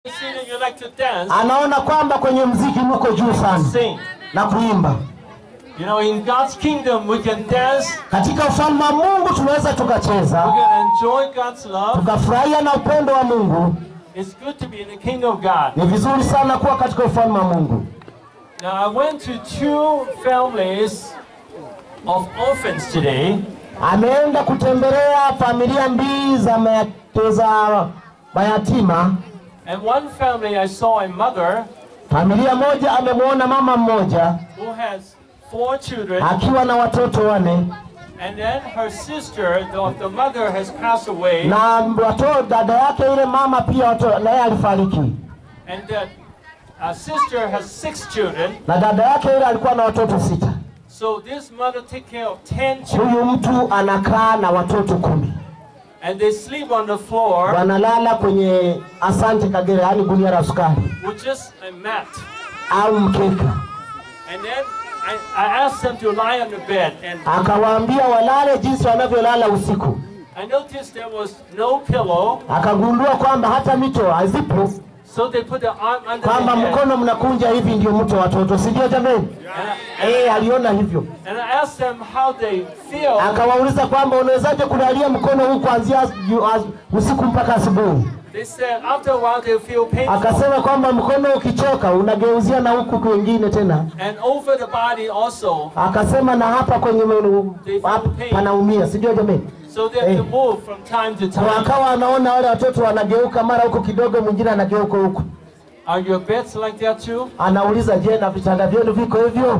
see that you like to dance, anaona kwamba kwenye mziki mko juu sana sing. na kuimba. You know, in God's kingdom, we can dance, Katika ufalme wa Mungu tunaweza we tukacheza can enjoy God's love. tukafurahia na upendo wa Mungu. It's good to be in the kingdom of God. Ni vizuri sana kuwa katika ufalme wa Mungu. Now, I went to two families of orphans today, Ameenda kutembelea familia mbili za maya- za mayatima. and one family I saw a mother Familia moja amemwona mama mmoja who has four children, akiwa na watoto wane and then her sister, the, the mother has passed away, na watoto, dada yake ile mama pia watoto naye alifariki, and the uh, sister has six children. na dada yake ile alikuwa na watoto sita. So this mother take care of ten children, Huyu mtu anakaa na watoto kumi, and they sleep on the floor wanalala kwenye asante kagere, yaani gunia la sukari with just a mat. au mkeka. And then I, I asked them to lie on the bed, and Akawaambia walale jinsi wanavyolala usiku. I noticed there was no pillow, Akagundua kwamba hata mito hazipo, so they put the arm under kwamba the head. mkono mnakunja hivi ndio mto watoto, si ndio jamani? And I, Eh, aliona hivyo. and I asked them how they feel. Akawauliza kwamba unawezaje kulalia mkono huu kuanzia ju- as- usiku mpaka asubuhi? They said after a while they feel painful, Akasema kwamba mkono ukichoka unageuzia na huku kwingine tena. and over the body also. Akasema na hapa kwenye menu- hapa panaumia, si ndio jamani? So they have to move from time to Kwa time. akawa anaona wale watoto wanageuka mara huko kidogo, mwingine anageuka huku. Are your beds like that too? Anauliza, je, na vitanda vyenu viko hivyo?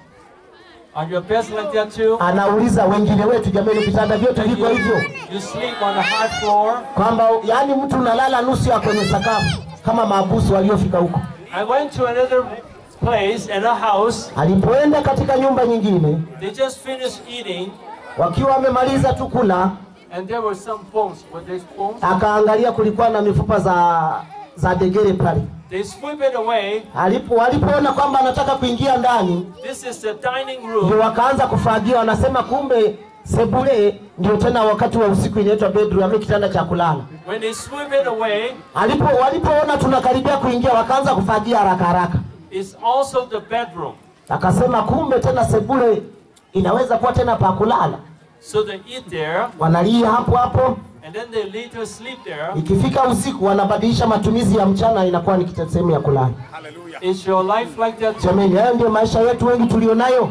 Are your beds like that too? Anauliza wengine wetu, jamani, vitanda vyetu That viko hivyo? you, you sleep on the hard floor. Kwamba yani mtu unalala nusu ya kwenye sakafu kama maabusu waliofika huko. I went to another place in a house. Alipoenda katika nyumba nyingine, They just finished eating, wakiwa wamemaliza tu kula, and there were some bones. Were they bones? akaangalia kulikuwa na mifupa za za degere pale. They sweep it away. Alipo walipoona kwamba anataka kuingia ndani, This is the dining ndio room. wakaanza kufagia. Wanasema kumbe sebule ndio tena wakati wa usiku inaitwa bedroom, ama kitanda cha kulala. When they sweep it away, Alipo walipoona tunakaribia kuingia, wakaanza kufagia haraka haraka. it's also the bedroom. Akasema kumbe tena sebule inaweza kuwa tena pa kulala. So they eat there, Wanalia hapo hapo, and then they later sleep there. ikifika usiku wanabadilisha matumizi ya mchana, inakuwa ni kita- sehemu ya kulala. Is your life like that too? Jamani, hayo ndio maisha yetu wengi tulionayo.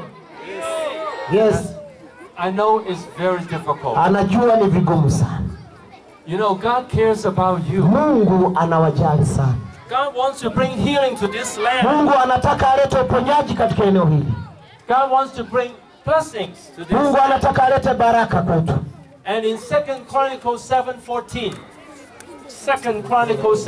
Yes, I know it's very difficult. anajua ni vigumu sana. You know, God cares about you. Mungu anawajali sana. God wants to bring healing to this land. Mungu anataka alete uponyaji katika eneo hili. God wants to bring blessings to this Mungu land. anataka alete baraka kwetu. And in Second Chronicles 7:14, Second Chronicles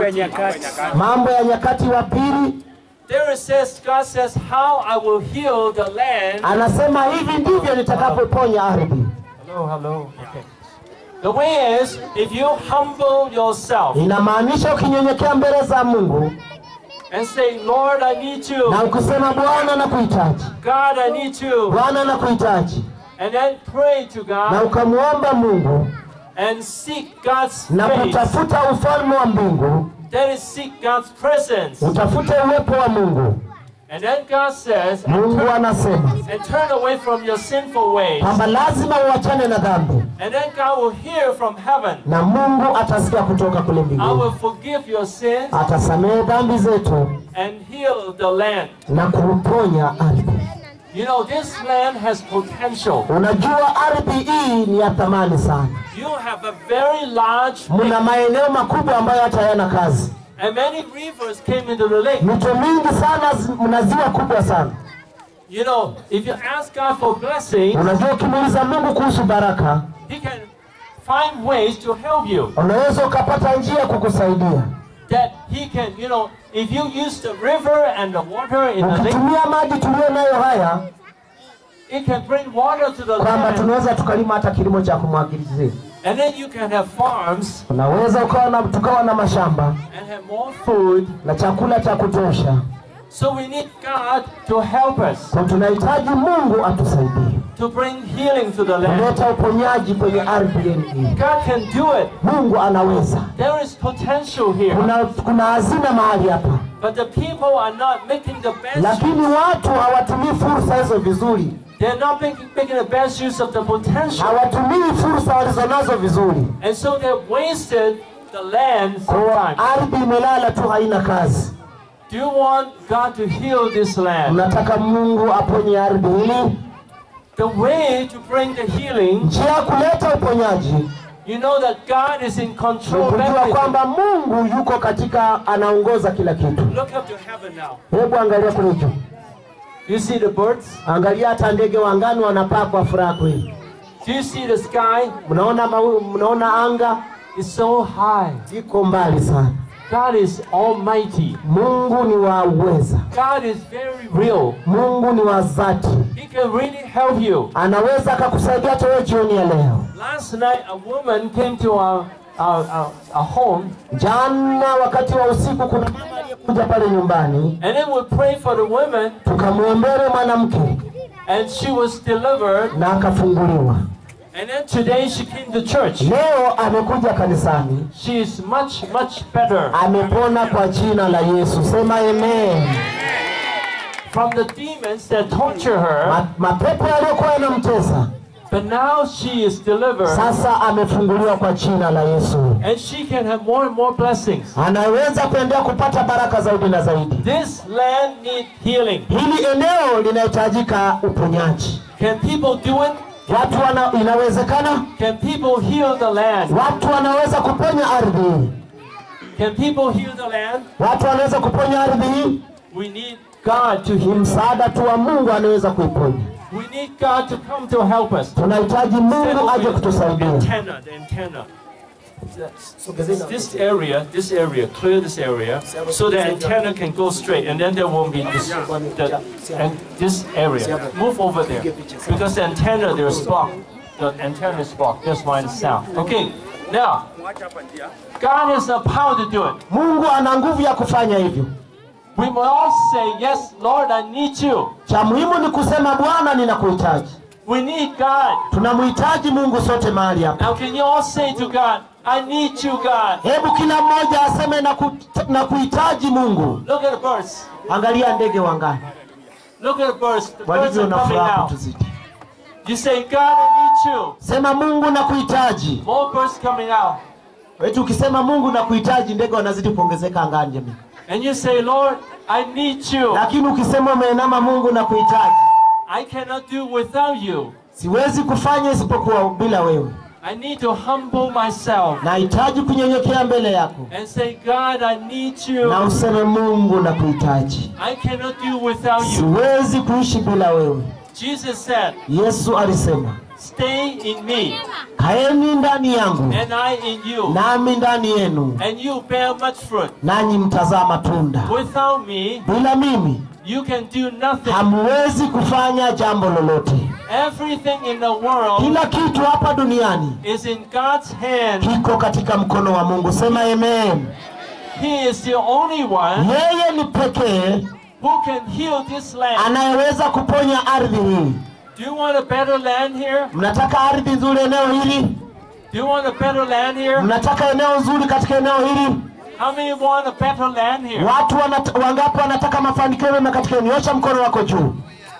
7:14, Mambo ya Nyakati wa Pili there it says, God says, "How I will heal the land." anasema hivi ndivyo nitakapoponya ardhi. Hello, hello. Okay. The way is, if you humble yourself Inamaanisha ukinyenyekea mbele za Mungu and say, "Lord, I need you. na ukisema Bwana nakuhitaji, God, I need you," Bwana nakuhitaji, and then pray to na God ukamwomba Mungu and seek God's na face. kutafuta ufalme wa mbingu, That is, seek God's presence. utafute uwepo wa Mungu. And then God says, and Mungu turn, anasema and turn away from your sinful ways. kwamba lazima uachane na dhambi, And then God will hear from heaven. na Mungu atasikia kutoka kule I mbinguni, will forgive your sins atasamehe dhambi zetu and heal the land. na kuponya ardhi. You know, this land has potential. Unajua ardhi hii ni ya thamani sana, You have a very large mna lake, maeneo makubwa ambayo hata hayana kazi. and many rivers came into the lake. Mito mingi sana, zi- mna ziwa kubwa sana. You know, if you ask God for blessing, Unajua, ukimuuliza Mungu kuhusu baraka, He can find ways to help you. unaweza ukapata njia kukusaidia. That He can, you know, if you use the river and the water in the lake, Ukitumia maji tuliyo nayo haya, it can bring water to the kwamba land, tunaweza tukalima hata kilimo cha kumwagilizia. and then you can have farms Unaweza ukawa na, tukawa na mashamba and have more food. na chakula cha kutosha. So we need God to help us. Kwa tunahitaji Mungu atusaidie. to bring healing to the land. kuleta uponyaji kwenye ardhi yenu hii. God can do it. Mungu anaweza. There is potential here. Kuna, kuna hazina mahali hapa, But the people are not making the best lakini watu hawatumii fursa hizo vizuri, They're not making, making the best use of the potential. hawatumii fursa walizonazo vizuri. And so they've wasted the land Kwa sometimes. ardhi imelala tu, haina kazi. Do you want God to heal this land? Mnataka Mungu aponye ardhi hili. The way to bring the healing, Njia ya kuleta uponyaji you know that God is in ni control of kujua everything. kwamba Mungu yuko katika, anaongoza kila kitu. Look up to heaven now. Hebu angalia kule juu, You see the birds? angalia hata ndege wa angani wanapaa kwa furaha kweli. Do you see the sky? Mnaona mau, mnaona anga It's so high. iko mbali sana. God is almighty. Mungu ni wa uweza, God is very real. Mungu ni wa dhati, He can really help you. anaweza akakusaidia hata wewe jioni ya leo. Last night, a woman came to our, our, our, our home, Jana wakati wa usiku, kuna mama aliyekuja pale nyumbani, and then we prayed for the woman, tukamwombea mwanamke and she was delivered. na akafunguliwa. And then today she came to church. Leo amekuja kanisani, She is much, much better amepona kwa jina la Yesu. Sema amen. from the demons that torture her, Ma, mapepo yaliyokuwa yanamtesa but now she is delivered, sasa amefunguliwa kwa jina la Yesu, and she can have more and more blessings. anaweza kuendelea kupata baraka zaidi na zaidi. This land needs healing. Hili eneo linahitajika uponyaji. Can people do it? Watu wana, inawezekana Can people heal the land? watu wanaweza kuponya ardhi hii, Can people heal the land? watu wanaweza kuponya ardhi hii. We need God to Ni heal. msaada tu wa Mungu anaweza kuiponya. We need God to come to help us. Tunahitaji Mungu aje kutusaidia. Antenna, the antenna. This area, this area, clear this area, so the antenna can go straight, and then there won't be this, the, and this area. Move over there, because the antenna there is blocked. The antenna is blocked. That's why it's sound. Okay. Now, God has the power to do it. Mungu ana nguvu ya kufanya hivyo. We must all say, "Yes, Lord, I need you." Cha muhimu ni kusema Bwana, ninakuhitaji. We need God. Tunamhitaji Mungu sote mahali hapa. Now, can you all say to God, "I need you, God"? Hebu kila mmoja aseme na, ku, na kuhitaji Mungu. Look at the birds. Angalia ndege wangani Look at the birds. The birds walivyo are na coming furaha out. kutuzidi. You say, God, I need you. Sema Mungu na kuhitaji. More birds coming out. Eti ukisema Mungu na kuhitaji, ndege wanazidi kuongezeka angani jamii. And you say, Lord, I need you. Lakini ukisema umeinama, Mungu na kuhitaji, I cannot do without you. siwezi kufanya isipokuwa bila wewe. I need to humble myself Nahitaji kunyenyekea mbele yako, and say, God, I need you. na useme Mungu na kuhitaji, I cannot do without you. siwezi kuishi bila wewe. Jesus said, Yesu alisema, Stay in me, kaeni ndani yangu and I in you, nami ndani yenu, and you bear much fruit. nanyi mtazaa matunda. Without me, Bila mimi you can do nothing. hamwezi kufanya jambo lolote. Everything in the world Kila kitu hapa duniani is in God's hand. kiko katika mkono wa Mungu. Sema amen. He is the only one Yeye ni pekee who can heal this land. anayeweza kuponya ardhi hii. Do you want a better land here? Mnataka ardhi nzuri eneo hili? Do you want a better land here? Mnataka eneo nzuri katika eneo hili? How many want a better land here? Watu wanat, wangapi wanataka mafanikio mema katika eneo? Nyosha mkono wako juu.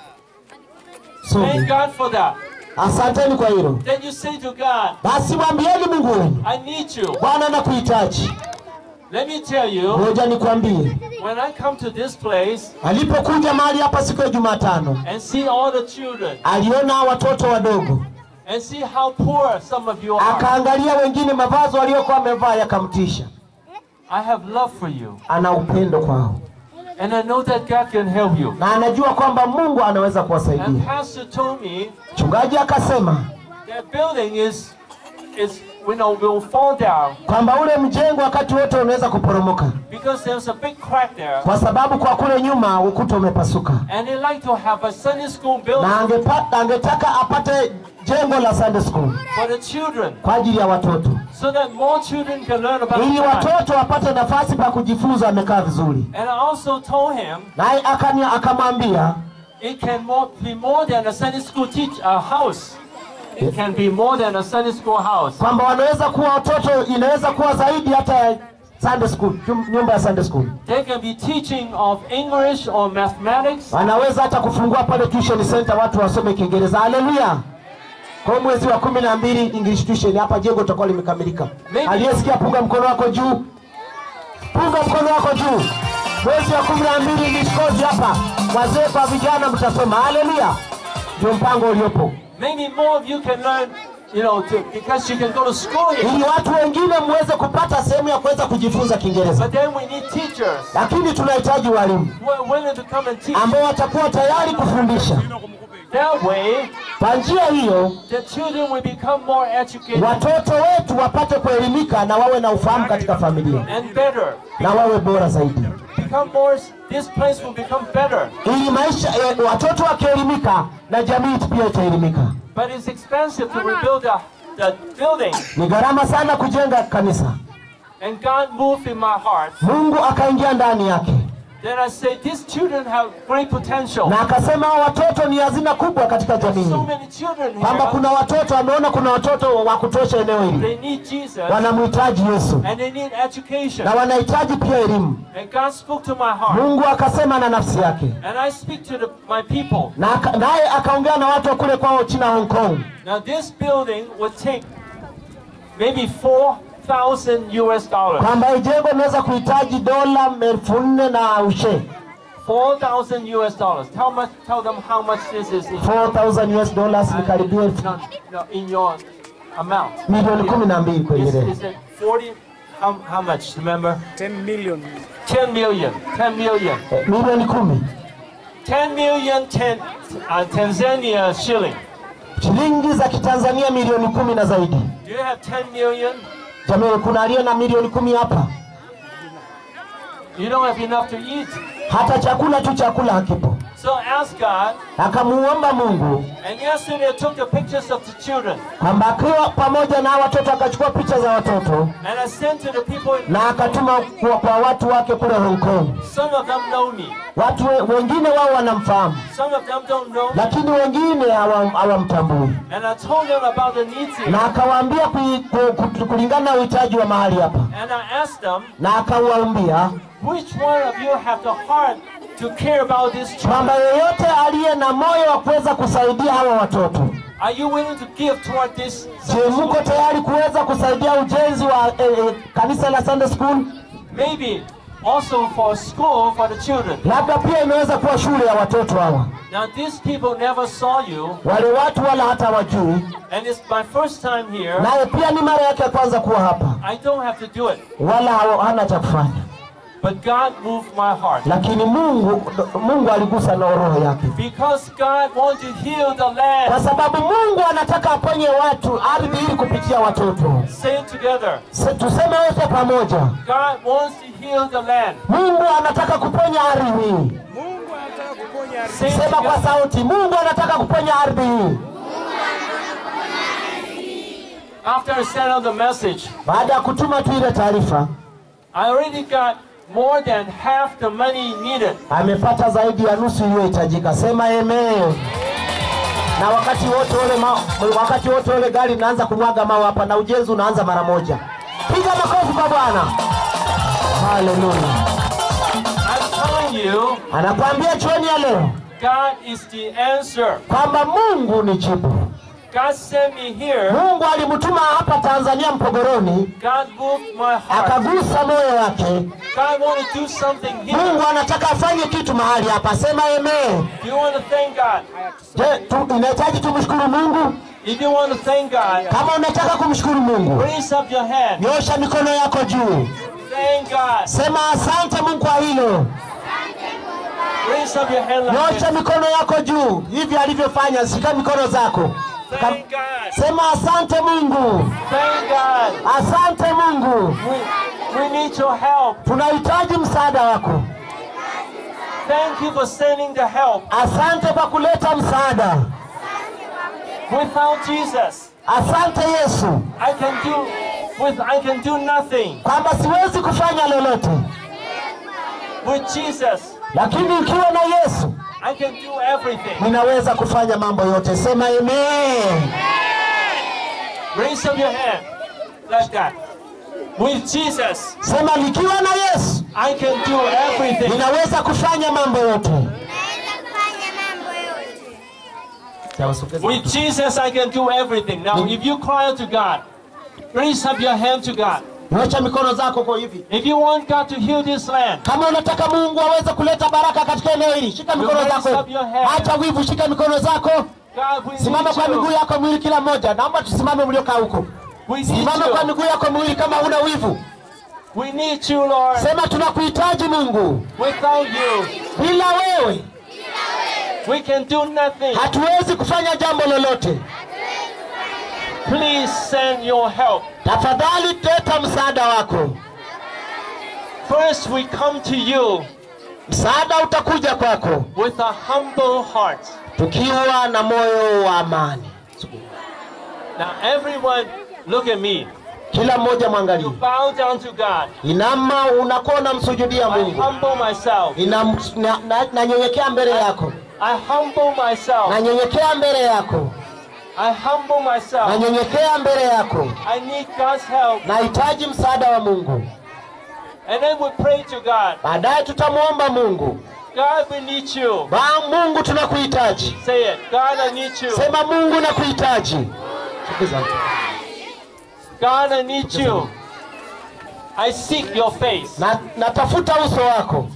So, Thank God for that. asanteni kwa hilo. Then you say to God, Basi mwambieni Mungu wenu, I need you. Bwana nakuhitaji. Let me tell you, Ngoja nikwambie, when I come to this place alipokuja mahali hapa siku ya Jumatano, and see all the children aliona watoto wadogo, and see how poor some of you are, akaangalia wengine mavazi waliokuwa wamevaa yakamtisha. I have love for you. Ana upendo kwao And I know that God can help you. na anajua kwamba Mungu anaweza And kuwasaidia. Pastor told me Mchungaji akasema that building is, is you know, will fall down kwamba ule mjengo wakati wote unaweza kuporomoka because there's a big crack there. kwa sababu kwa kule nyuma ukuta umepasuka, And they like to have a Sunday school building na angepata, angetaka apate jengo la Sunday school for the children kwa ajili ya watoto, so that more children can learn about ili God. watoto wapate nafasi pa kujifunza. Amekaa vizuri, And I also told him naye akani akamwambia it can more, be more than a Sunday school teach a house. It can be more than a Sunday school house. kwamba wanaweza kuwa watoto, inaweza kuwa zaidi hata ya Sunday school, nyum- nyumba ya Sunday school. They can be teaching of English or mathematics. Wanaweza hata kufungua pale tuition center watu wasome Kiingereza. Haleluya! Kwa mwezi wa kumi na mbili English tuition hapa jengo litakuwa limekamilika. Maybe- Aliyesikia punga mkono wako juu, punga mkono wako juu. Mwezi wa kumi na mbili English course hapa, wazee kwa vijana mtasoma. Haleluya! Ndio mpango uliopo, Maybe more of you can learn, you know, to, because you can go to school here. ili watu wengine muweze kupata sehemu ya kuweza kujifunza Kiingereza, But then we need teachers lakini tunahitaji walimu who are willing to come and teach. ambao watakuwa tayari kufundisha. That way, Kwa njia hiyo the children will become more educated watoto wetu wapate kuelimika na wawe na ufahamu katika familia and better. na wawe bora zaidi, Become more. This place will become better. ili maisha eh, watoto wakielimika na jamii pia itaelimika. But it's expensive to rebuild the, the building. Ni gharama sana kujenga kanisa. And God moved in my heart. Mungu akaingia ndani yake Then I say, these children have great potential. na akasema hao watoto ni hazina kubwa katika jamii, So many children kwamba kuna here. watoto, ameona kuna watoto wa kutosha eneo hili, They need Jesus wanamhitaji Yesu and they need education. na wanahitaji pia elimu. And God spoke to my heart. Mungu akasema na nafsi yake And I speak to the, my people. na aka- naye akaongea na watu wa kule kwao China, Hong Kong. Now this building would take maybe 4,000 US dollars. kwamba hii jengo linaweza kuhitaji dola elfu nne na ushe 4,000 US dollars. Tell, much, tell them how much this is in, 4000 US dollars ni karibia elfu- no, no, in your amount. milioni kumi na mbili kwenye Is, leo. is it 40? How, how much? Remember? 10 million. 10 million. 10 million. Eh, milioni kumi 10 million ten, uh, Tanzania shilling. shilingi za kitanzania milioni kumi na zaidi. Do you have 10 million? Jamani, kuna aliye na milioni kumi hapa? You don't have enough to eat. Hata chakula tu chakula hakipo. So ask God. Akamuomba Mungu And yesterday I took the pictures of the children. kwamba akiwa pamoja na watoto akachukua picha za watoto And I sent to the people. In, na akatuma kwa, kwa watu wake kule Hong Kong. some of them know me. Watu we, wengine wao wanamfahamu, Some of them don't know me. lakini wengine hawa- hawamtambui. And I told them about the needs here. na akawaambia kui- ku- ku- kulingana na uhitaji wa mahali hapa, And I asked them, na akawaambia which one of you have the heart to care about these children? kwamba yeyote aliye na moyo wa kuweza kusaidia hawa watoto, Are you willing to give toward this? je, mko tayari kuweza kusaidia ujenzi wa eh, eh, kanisa la Sunday School? Maybe also for a school for the children. Labda pia inaweza kuwa shule ya watoto hawa. Now these people never saw you, Wale watu wala hata wajui, and it's my first time here. naye pia ni mara yake ya kwanza kuwa hapa, I don't have to do it, wala hawa- hana cha kufanya, but God moved my heart lakini Mungu Mungu aligusa na roho yake, because God wants to heal the kwa land. sababu Mungu anataka aponye watu ardhi ili kupitia watoto. Say it together. Se- Tuseme wote pamoja. God wants to heal the land. Mungu anataka kuponya ardhi hii. Mungu anataka kuponya ardhi. Say it Sema kwa together. sauti, Mungu anataka kuponya ardhi hii. After I sent out the message, Baada ya kutuma tu ile taarifa, I already got more than half the money needed. amepata zaidi ya nusu iliyohitajika. Sema amen. Na wakati wote ule ma, wakati wote ule gari linaanza kumwaga mawe hapa na ujenzi unaanza mara moja. Piga makofi kwa Bwana. Haleluya. I'm telling you, Anakuambia jioni ya leo God is the answer. kwamba Mungu ni jibu. God sent me here. Mungu alimtuma hapa Tanzania Mpogoroni, God moved my heart. akagusa moyo wake. God want to do something here. Mungu anataka afanye kitu mahali hapa. Sema amen. Do you want to thank God? Je, tu, unahitaji tumshukuru Mungu? If you want to thank God, Kama unataka kumshukuru Mungu, raise up your hand. nyosha mikono yako juu, Thank God. sema asante Mungu kwa hilo. Raise up your hand like Nyosha this. mikono yako juu hivi alivyofanya, shika mikono zako, Thank God. sema asante Mungu, Thank God. asante Mungu, We, we need your help. tunahitaji msaada wako. Thank you for sending the help. Asante kwa kuleta msaada. Without Jesus, Asante Yesu I can do with I can do nothing. kwamba siwezi kufanya lolote, With Jesus, lakini ukiwa na Yesu I can do everything. ninaweza kufanya mambo yote. Sema amen. Raise up your hand like that. With Jesus, Sema nikiwa na Yesu I can do everything. ninaweza kufanya mambo yote. Naweza kufanya mambo yote. With Jesus, I can do everything. Now, if you cry out to God, raise up your hand to God. Nyosha mikono zako kwa hivi. If you want God to heal this land, Kama unataka Mungu aweze kuleta baraka katika eneo hili, shika mikono raise zako. up your hand. Acha wivu, shika mikono zako. God, we Simama kwa need miguu you. yako miwili kila mmoja. Naomba tusimame mliokaa huko. We need Simama kwa you. miguu yako miwili kama una wivu. We need you, Lord. Sema tunakuhitaji Mungu. Without you, Bila wewe we can do nothing. hatuwezi kufanya jambo lolote. Please send your help. Tafadhali leta msaada wako. First, we come to you Msaada utakuja kwako with a humble heart. tukiwa na moyo wa amani. Now, everyone, look at me. Kila mmoja You mwangalie. bow down to God. Inama, unakuwa unamsujudia I Mungu. humble myself. Ninam- na- na- Nanyenyekea mbele yako, I humble myself. nanyenyekea mbele yako, I humble myself. nanyenyekea mbele yako. I need God's help. Nahitaji msaada wa Mungu. And then we pray to God. Baadaye tutamwomba Mungu. God, we need you. Ba Mungu tunakuhitaji. Say it. God, I need you. Sema Mungu nakuhitaji. Sikiza. God, I need you. I seek your face. Na, natafuta uso wako,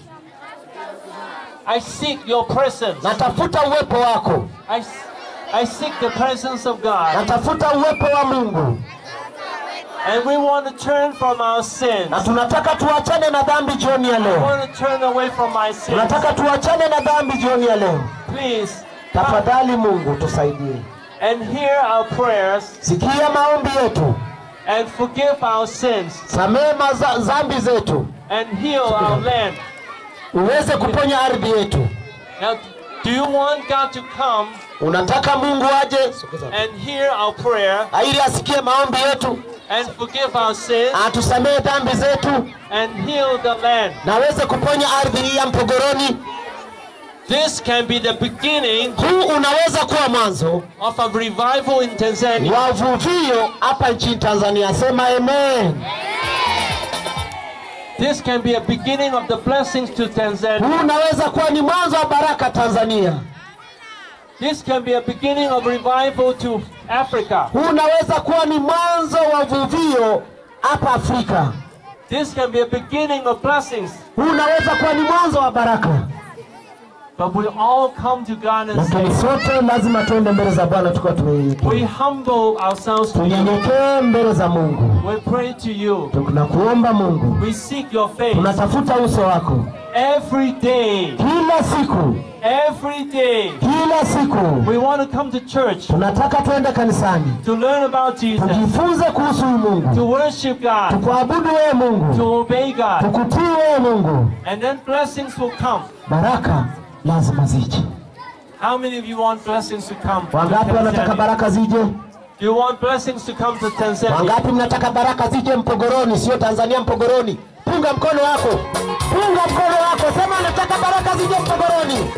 I seek your presence. natafuta uwepo wako, I, I seek the presence of God. natafuta uwepo wa Mungu, And we want to turn from our sins. na tunataka tuachane na dhambi jioni ya I leo. want to turn away from my sins. Tunataka tuachane na dhambi jioni ya leo. Please come Tafadhali Mungu tusaidie, and hear our prayers sikia maombi yetu, and forgive our sins samehe maza- dhambi zetu, and heal our land. uweze kuponya ardhi yetu. Now, do you want God to come Unataka Mungu aje and hear our prayer ili asikie maombi yetu, and forgive our sins atusamehe dhambi zetu and heal the land? na aweze kuponya ardhi hii ya Mpogoroni. This can be the beginning Huu unaweza kuwa mwanzo of a revival in Tanzania. wa vuvio hapa nchini Tanzania. Sema amen. This can be a beginning of the blessings to Tanzania. Huu unaweza kuwa ni mwanzo wa baraka Tanzania. This can be a beginning of revival to Africa. Huu unaweza kuwa ni mwanzo wa vuvio hapa Afrika. This can be a beginning of blessings. Huu unaweza kuwa ni mwanzo wa baraka, But we all come to God and lakini say, sote lazima tuende mbele za Bwana tukiwa we tumenyenyekea, humble ourselves to you. tunyenyekee mbele za Mungu, We pray to you. tunakuomba Mungu, We seek your face tunatafuta uso wako every day. kila siku, Every day. kila siku. We want to come to church Tunataka tuende kanisani, to learn about Jesus, tujifunze kuhusu huyu Mungu, to worship God, tukuabudu wewe Mungu, to obey God. tukutii wewe Mungu. And then blessings will come. Baraka lazima zije. How many of you want blessings to come? to Wangapi wanataka Tanzania? baraka zije? Do you want blessings to come to Tanzania? Wangapi mnataka baraka zije Mpogoroni, sio Tanzania, Mpogoroni? Punga mkono wako, punga mkono wako, sema nataka baraka zije Mpogoroni.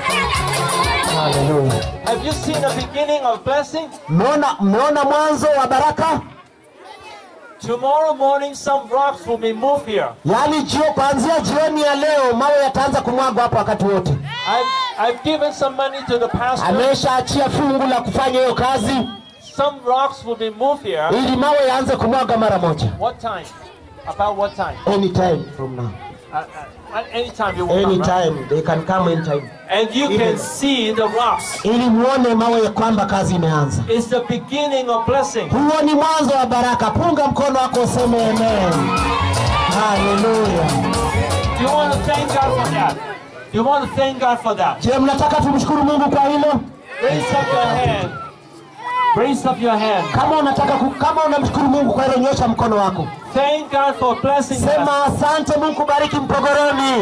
Haleluya! Have you seen the beginning of blessing? Mmeona, mmeona mwanzo wa baraka? Tomorrow morning, some rocks will be moved here. Yaani jio, kuanzia jioni ya leo mawe yataanza kumwagwa hapa wakati wote. I've, I've given some money to the pastor. Ameshaachia fungu la kufanya hiyo kazi Some rocks will be moved here. ili mawe yaanze kumwaga mara moja. What time? About what time? Anytime from now. Uh, uh, at any time you will come, right? Anytime, they can come anytime. And you Even- can see the rocks. Ili muone mawe ya kwamba kazi imeanza. It's the beginning of blessing. Huo ni mwanzo wa baraka. Punga mkono wako useme amen. Haleluya. Do you want to thank God for that? Do you want to thank God for that? Je, mnataka tumshukuru Mungu kwa hilo? Raise up your hand. Raise up your hand. Kama unataka ku, kama unamshukuru Mungu kwa hilo, nyosha mkono wako. Thank God for blessing us. Sema asante Mungu, bariki Mpogoroni.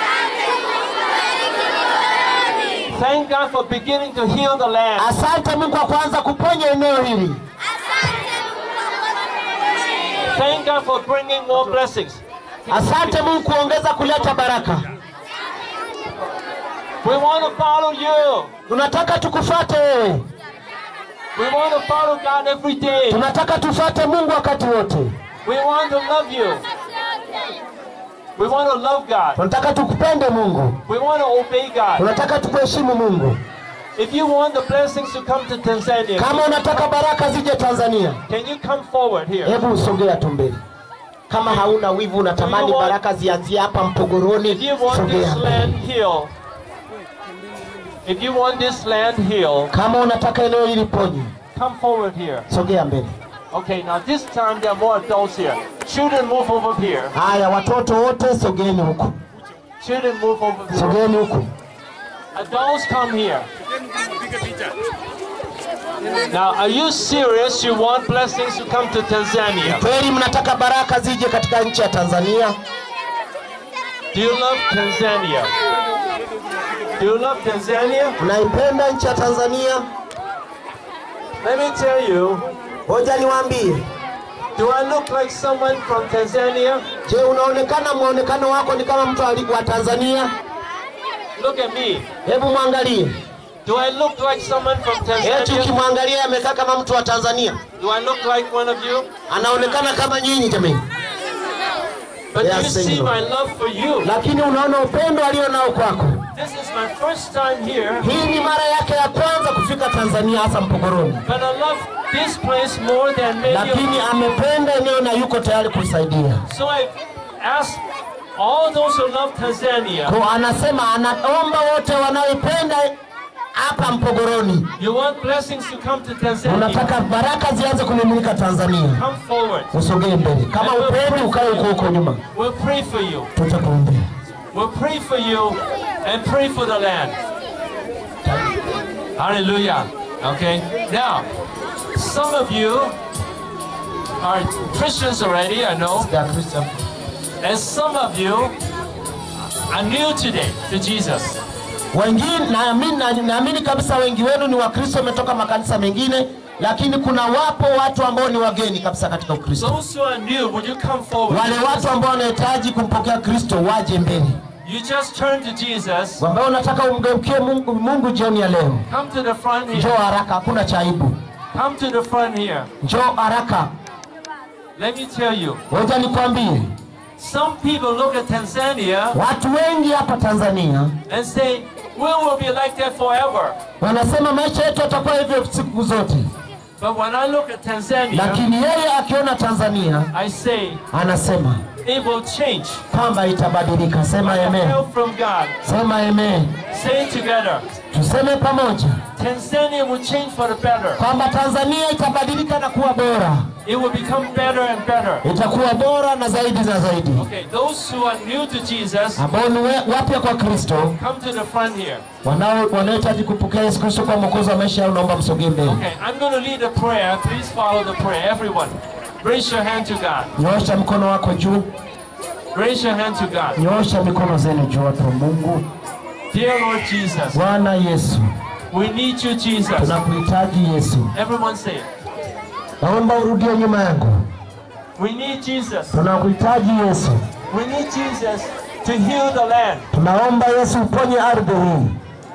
Thank God for beginning to heal the land. Asante Mungu kwa kuanza kuponya eneo hili. Thank God for bringing more blessings. Asante Mungu kuongeza kuleta baraka. We want to follow you. tunataka tukufate wewe, We want to follow God every day. tunataka tufate Mungu wakati wote, We want to love you. We want to love God. tunataka tukupende Mungu, We want to obey God. tunataka tukuheshimu Mungu. If you want the blessings to come to Tanzania, Kama unataka baraka zije Tanzania, can you come forward here? hebu usogea tu mbele. Kama hauna wivu, unatamani Do you want- baraka zianzie hapa Mpogoroni, If you want sogea this mbele. land healed, if you want this land healed, Kama unataka eneo hili ponye, come forward here. sogea mbele. Okay, now this time there are more adults here. Children move over here. Haya, watoto wote sogeni huku, Children move over here. sogeni huku. Adults come here. Now, are you serious? You want blessings to come to Tanzania? Kweli mnataka baraka zije katika nchi ya Tanzania? Do you love Tanzania? Do you love Tanzania? Mnaipenda nchi ya Tanzania? Let me tell you. Ngoja niwaambie. Do I look like someone from Tanzania? Je, unaonekana mwonekano wako ni kama mtu ali- wa Tanzania? Look at me. Hebu mwangalie. Do I look like someone from Eti Tanzania? ukimwangalia amekaa kama mtu wa Tanzania, Do I look like one of you? anaonekana kama nyinyi jamani, But Yes, you see Senor. my love for you. lakini unaona upendo alio nao kwako. This is my first time here, Hii ni mara yake ya kwanza kufika Tanzania, hasa Mpogoroni, but I love this place more than many of lakini you. amependa eneo na yuko tayari kusaidia. So I ask all those who love Tanzania, Kwa anasema anaomba wote wanaoipenda hapa Mpogoroni, you want blessings to come to Tanzania, unataka baraka zianze kumiminika Tanzania, come forward. usogee mbele. Kama upendi ukae huko huko nyuma, We'll pray for you. tutakuombea. We'll pray for you and pray for the land. Hallelujah. Okay. Now, some of you are Christians already, I know, Ya Kristo. and some of you are new today to Jesus. Wengine naamini na- naamini kabisa wengi wenu ni Wakristo, wametoka makanisa mengine, lakini kuna wapo watu ambao ni wageni kabisa katika Ukristo. Those who are new, would you come forward? Wale watu ambao wanahitaji kumpokea Kristo waje mbele, You just turn to Jesus. ambao unataka umgeukie Mungu, Mungu jioni ya leo. Come to the front Njoo here. haraka, hakuna cha aibu. Come to the front here. Njoo haraka. Let me tell you. Ngoja nikwambie, Some people look at Tanzania watu wengi hapa Tanzania and say, we will be like that forever. wanasema maisha yetu yatakuwa hivyo siku zote, But when I look at Tanzania, lakini yeye akiona Tanzania I say anasema it will change. kwamba itabadilika. Sema With amen, help from God. sema amen, Say it together. tuseme pamoja Tanzania will change for the better. kwamba Tanzania itabadilika na kuwa bora, It will become better and better. itakuwa bora na zaidi na zaidi. Okay, those who are new to Jesus, Ambao ni we- wapya kwa Kristo, come to the front here. wanao wanaohitaji kupokea Yesu Kristo kwa mwokozi wa maisha yao, naomba msogee mbele. Okay, I'm going to lead a prayer. Please follow the prayer. Everyone, raise your hand to God. Nyoosha mkono wako juu, Raise your hand to God. nyoosha mikono zenu juu, watu wa Mungu. Dear Lord Jesus, Bwana Yesu, we need you, Jesus. tunakuhitaji Yesu. Everyone say it. Naomba urudie nyuma yangu. We need Jesus. Tunakuhitaji Yesu. We need Jesus to heal the land. Tunaomba Yesu uponye ardhi hii.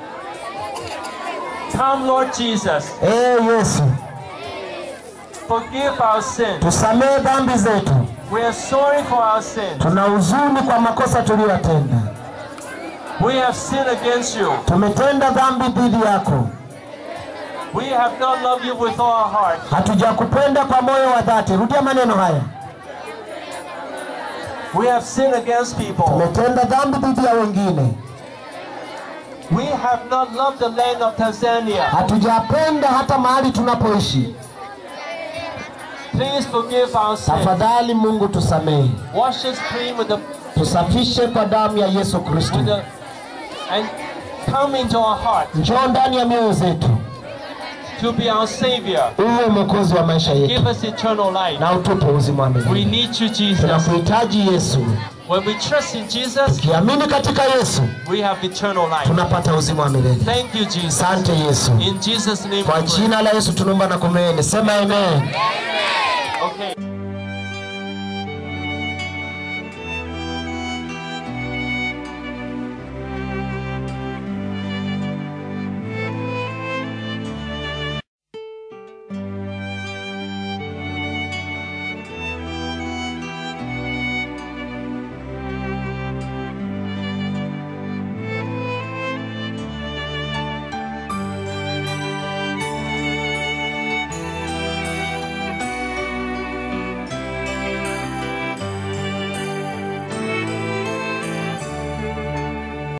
Come, Lord Jesus. Ee Yesu, Forgive our sins. tusamehe dhambi zetu. We are sorry for our sins. Tuna huzuni kwa makosa tuliyotenda. We have sinned against you. Tumetenda dhambi dhidi yako. We have not loved you with all our heart. Hatujakupenda kwa moyo wa dhati. Rudia maneno haya. We have sinned against people. Tumetenda dhambi dhidi ya wengine. We have not loved the land of Tanzania. Hatujapenda hata mahali tunapoishi. Please forgive our sins. Tafadhali Mungu tusamehe. Wash us clean with the, Tusafishe kwa damu ya Yesu Kristo. with the and come into our heart Njoo ndani ya mioyo zetu. to be our Savior. Uwe mwokozi wa maisha yetu Give us eternal life. na utupe uzima wa We milele. need you, Jesus. Tunakuhitaji Yesu. When we trust in Jesus, Kiamini katika Yesu we have eternal life. tunapata uzima wa milele. Thank you, Jesus. Asante Yesu. In Jesus' name, Kwa we pray. jina la Yesu tunaomba na kuamini. Sema amen. Okay.